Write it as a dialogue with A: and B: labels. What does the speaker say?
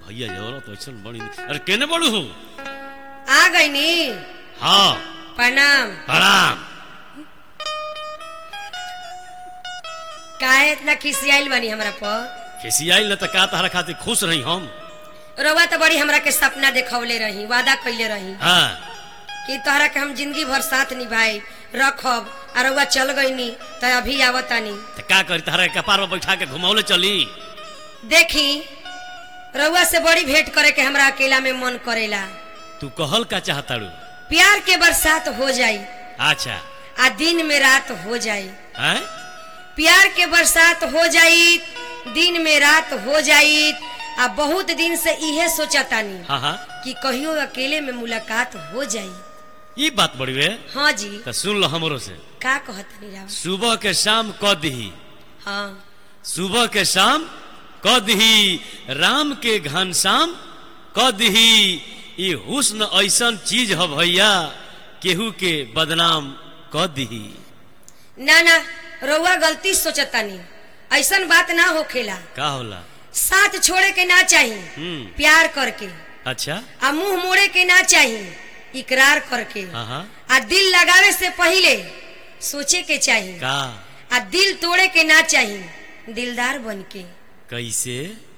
A: भैया जवरा तो ऐसा बड़ी अरे केने बड़ू हो
B: आ गई नी
A: हाँ
B: प्रणाम
A: प्रणाम
B: काहे इतना खिसियाइल बानी हमरा पर
A: खिसियाई न त का तहरा खातिर खुश रही हम
B: रउआ तो बड़ी हमरा के सपना देखौले रही वादा कैले रही
A: हाँ
B: कि तोहरा के हम जिंदगी भर साथ निभाई रखब और रउआ चल गई नी तो अभी आवतानी
A: त का करी तहरा के कपार पर बैठा के घुमावले चली
B: देखी रउआ से बड़ी भेंट करे के हमरा अकेला में मन करेला
A: तू कहल का चाहताड़ू
B: प्यार के बरसात हो जाई
A: अच्छा
B: आ दिन में रात हो जाई
A: हैं
B: प्यार के बरसात हो जाई दिन में रात हो जाई आ बहुत दिन से इहे सोचतानी
A: हाँ हाँ
B: कि कहियो अकेले में मुलाकात हो जाई
A: ये बात बड़ी वे
B: हाँ जी
A: त सुन लो हमरो से
B: का कहतनी राव
A: सुबह के शाम क दही
B: हाँ
A: सुबह के शाम क दही राम के घनश्याम क दही ये हुस्न ऐसन चीज है भैया केहू के बदनाम क दही
B: ना ना रउआ गलती सोचतानी ऐसन बात ना होखेला
A: का होला
B: साथ छोड़े के ना चाही
A: हम्म
B: प्यार करके
A: अच्छा
B: आ मुंह मोड़े के ना चाही इकरार करके
A: हाँ हाँ
B: आ दिल लगावे से पहले सोचे के चाही
A: का
B: आ दिल तोड़े के ना चाही दिलदार बन के
A: कैसे